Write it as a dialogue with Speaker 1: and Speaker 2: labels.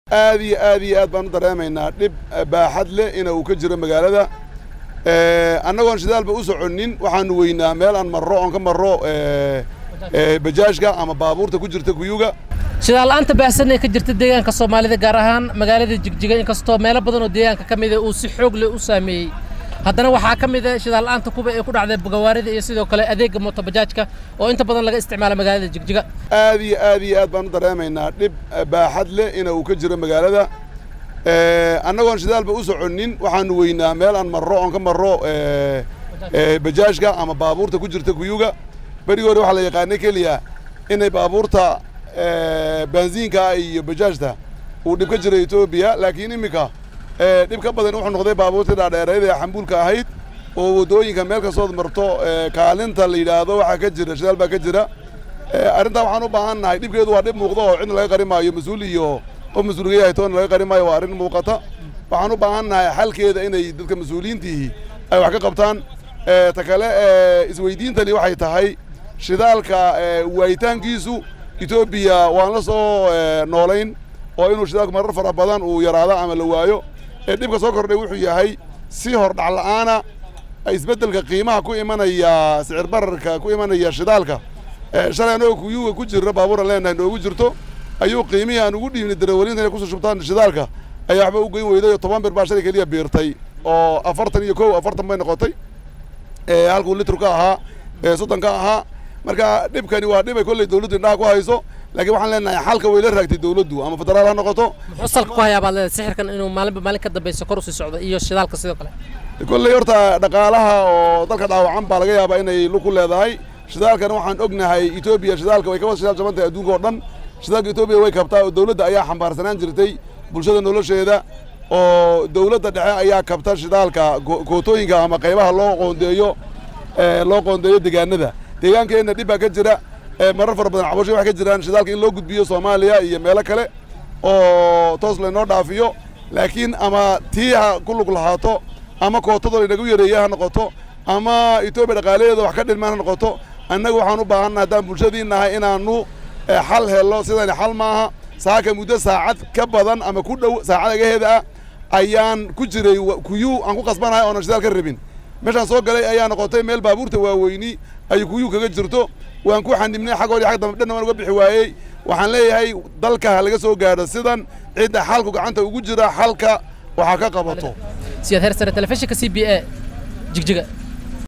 Speaker 1: aad iyo aad iyo aad baan u dareemaynaa dhib baaxad leh ina uu ka jiro magaalada annagoon shidaalba u soconnin waxaanu weynaa meel aan marro oon ka marro bajaajka ama baabuurta ku jirta kuyuga
Speaker 2: shidaal-la'aanta baahsan ee ka jirta deegaanka soomaalida gaar ahaan magaalada jigjiga inkastoo meelo badan oo deegaanka ka mida uu si xoog leh u saameeyey haddana waxaa ka mid a shidaal-la'aanta kuba ee ku dhacday gawaarida iyo sidoo kale adeegga mootobajaajka oo inta badan laga isticmaala magaalada jigjiga
Speaker 1: aad iyo aad iyo aad baan u dareemaynaa dhib baaxad leh ina uu ka jiro magaalada annagoon shidaalba u soconnin waxaanu weynaa meel aan marro oon ka marro bajaajka ama baabuurta ku jirta kuyuga berigi hore waxaa la yaqaanay keliya inay baabuurta baansiinka iyo bajaajta uu dhib ka jira etoobiya laakiin iminka dhib ka badan wuxuu noqday baabuurtii dhaadheereed ee xambuulka ahayd oo waddooyinka meel kastood marto kaalinta la yidhaahdo waxaa ka jira shidaal baa ka jira arrintaa waxaan u baahan nahay dhibkeedu waa dhib muuqda oo cidna laga qari maayo mas-uul iyo qof mas-uulga yahay toona laga qari maayo waa arrin muuqata waxaan u baahan nahay xalkeeda inay dadka mas-uuliyiintiihi ay wax ka qabtaan ta kale isweydiintani waxay tahay shidaalka waayitaankiisu etoobiya waan la soo noolayn oo inuu shidaalku marar fara badan uu yaraado ama la waayo ee dhibka soo kordhay wuxuu yahay si hordhac la'aana isbeddelka qiimaha ku imanaya sicir bararka ku imanaya shidaalka shalay anagoo kuyuga ku jirna baabuuran leenahay noogu jirto ayuu qiimihii aan ugu dhiibnay darawaliinta inay kusoo shubtaan shidaalka ayaa waxba u geyn weyday oo toban bir baa shalay keliya biirtay oo afartan iyo kow afartan bay noqotay halkuu litru ka ahaa soddon ka ahaa marka dhibkani waa dhib ay kolley dawladdu indhaha ku hayso laakiin waxaan leenahay xalka way la raagtay dawladdu ama federaal ha noqoto
Speaker 2: muxuu salka ku hayaa baad leedahay sixirkan inuu maalinba maalin ka dambayso kor usii socdo iyo shidaalka sidoo kale
Speaker 1: kolley horta dhaqaalaha oo dalka dhaawacan baa laga yaabaa inay lug ku leedahay shidaalkana waxaan ognahay etoobiya shidaalka way ka wada shidaal jaban tahay adduunka oo dhan shidaalka etoobiya way kabtaa oo dawladda ayaa xambaarsanaan jirtay bulshada nolosheeda oo dawladda dhexe ayaa kabta shidaalka kootooyinka ama qaybaha loo qoondeeyo loo qoondeeyo deegaanada deegaankeenna dhib baa ka jira marar fara badan cabasho waxay ka jiraan shidaalka in loo gudbiyo soomaaliya iyo meelo kale oo toos laynoo dhaafiyo laakiin ama tii ha ku lug lahaato ama kootado laynagu yareeya ha noqoto ama etoobiya dhaqaalaheeda wax ka dhilmaan ha noqoto annaga waxaan u baahannaha haddaan bulshadii nahay inaanu xal hello sidani xal maaha saaka muddo saacad ka badan ama ku dhow saacad agaheeda ah ayaan ku jiray kuyuu aan ku qasbanahay oonan shidaal ka rabin meeshaan soo galay ayaa noqotay meel baabuurta waaweyni ay kuyuu kaga jirto waan ku xanibnay xaggoodii xag dambe dhanna waan uga bixi waayey waxaan leeyahay dalka ha laga soo gaadho sidan cidda xalku gacanta ugu jira xalka waxaa ka qabato
Speaker 2: siyaad hersare telefishinka c b a jigjiga